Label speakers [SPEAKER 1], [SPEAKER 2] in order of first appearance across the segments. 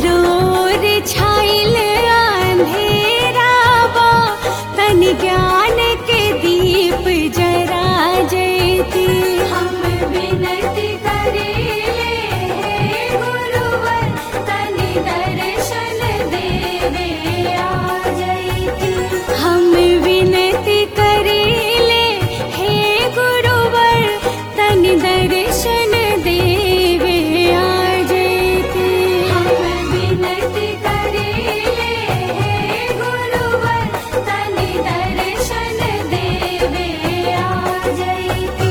[SPEAKER 1] चारों ओर छाइल अंधेरा बा तन ज्ञान के दीप जरा जयती
[SPEAKER 2] हम विनती करेले हे गुरुवर तनि दर्शन देवे आ जैती
[SPEAKER 1] हम विनती करेले हे गुरुवर तन दर्शन देवे आ जयती
[SPEAKER 2] हम विनती करेले हे गुरुवर तनि दर्शन देवे आ जैती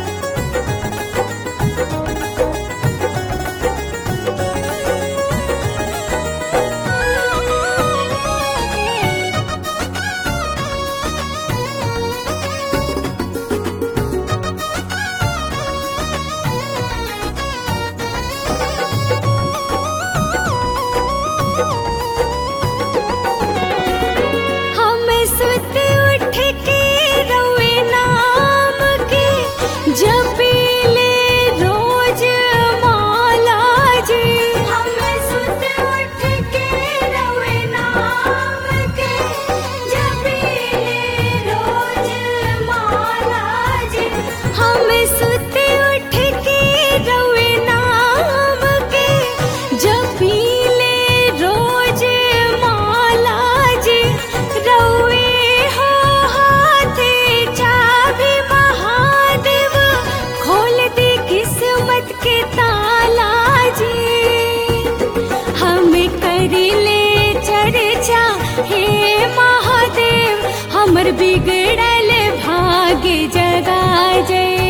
[SPEAKER 1] हम सुत उठ के रोए नाम के जपीले रोज माला जी
[SPEAKER 2] हम सुत उठ के रवे नाम के जपीले रोज माला जी
[SPEAKER 1] हम सुत उठ के रोए नाम के जपीले रोज माला जी रोए हो हाथे चाबी महादेव खोल दी किस्मत के ताला जी हम करिले चर्चा हे महादेव हमर बिगड़ल भाग्य जगा जय